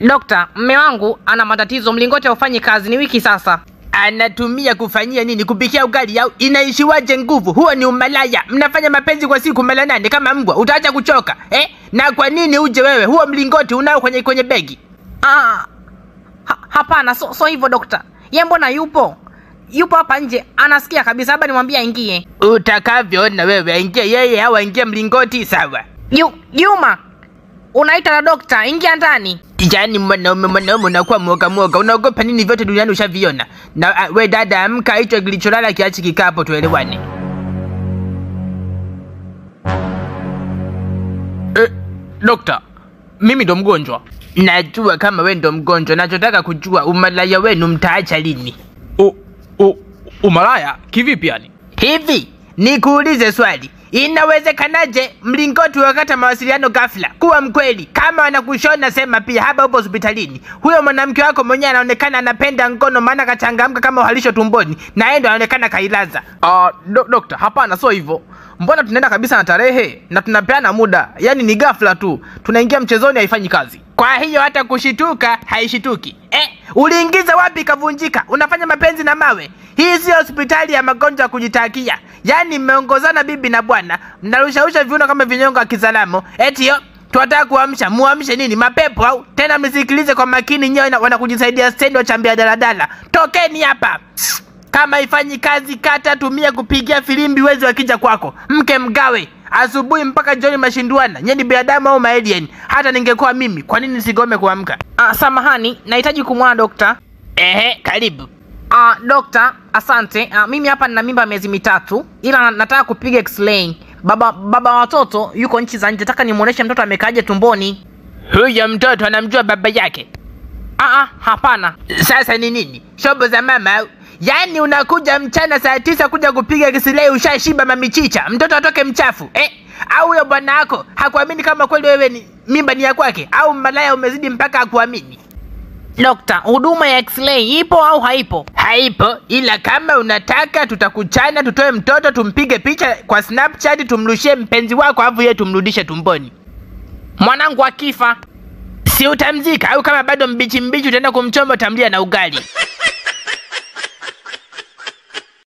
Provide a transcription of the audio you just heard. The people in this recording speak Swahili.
Dokta, mme wangu ana matatizo, mlingoti haufanyi kazi, ni wiki sasa. Anatumia kufanyia nini? Kupikia ugali au inaishiwaje nguvu? Huo ni umalaya. Mnafanya mapenzi kwa siku mara nane kama mbwa, utaacha kuchoka eh? Na kwa nini uje wewe? Huo mlingoti unao kwenye kwenye begi? Ah, ha, hapana, so, so hivyo dokta. Ye mbona yupo yupo hapa nje, anasikia kabisa, labda nimwambie aingie. Utakavyoona wewe, aingie yeye au aingie mlingoti, sawa? Yu, Juma, unaita na dokta, ingia ndani. Yaani mwanaume mwanaume unakuwa mwoga mwoga, unaogopa nini? Vyote duniani ushaviona. Na uh, we dada, amka, hicho kilicholala kiachi kikapo, tuelewane. Eh, dokta, mimi ndo mgonjwa. Najua kama we ndo mgonjwa, nachotaka kujua umalaya wenu mtaacha lini? U, u, umalaya kivipi yani? Hivi nikuulize swali, inawezekanaje mlingoti wakata mawasiliano ghafla kuwa mkweli? Kama wanakushona sema pia, hapa upo hospitalini, huyo mwanamke wako mwenyewe anaonekana anapenda ngono, maana kachangamka kama uhalisho tumboni, na yeye ndo anaonekana kailaza. Uh, do, dokta, hapana, sio hivyo. Mbona tunaenda kabisa na tarehe na tunapeana muda, yaani ni ghafla tu tunaingia mchezoni, haifanyi kazi. Kwa hiyo hata kushituka haishituki. Eh, uliingiza wapi kavunjika? Unafanya mapenzi na mawe? Hii sio hospitali ya magonjwa ya kujitakia. Yaani mmeongozana bibi na bwana, mnarushausha viuno kama vinyongo ya kizalamo. Eti yo tunataka kuamsha, muamshe nini? Mapepo au? Tena msikilize kwa makini, nyewe na- wanakujisaidia stendi wachambia daladala. Tokeni hapa. Kama ifanyi kazi, kata tumia kupigia filimbi wezi wakija kwako. Mke mgawe asubuhi mpaka jioni mashinduana. Nyie ni binadamu au maalien? Hata ningekuwa mimi, kwa nini nisigome kuamka? Ah, samahani, nahitaji kumwona dokta. Ehe, karibu. Ah, dokta, asante. Ah, mimi hapa nina mimba ya miezi mitatu, ila na- nataka kupiga x-ray. Baba baba wa watoto yuko nchi za nje, nataka nimuoneshe mtoto amekaaje tumboni. Huyo mtoto anamjua baba yake. Ah, ah, hapana. Sasa ni nini? Shobo za mama au? Yaani unakuja mchana saa tisa kuja kupiga kisilei ushashiba mamichicha, mtoto atoke mchafu eh? Au huyo bwana wako hakuamini kama kweli wewe ni mimba ni ya kwake, au malaya umezidi mpaka akuamini? Dokta, huduma ya x-ray ipo au haipo? Haipo, ila kama unataka tutakuchana, tutoe mtoto, tumpige picha kwa Snapchat, tumrushie mpenzi wako, alafu yeye tumrudishe tumboni. Mwanangu akifa Si utamzika au kama bado mbichi mbichi utaenda kumchoma utamlia na ugali.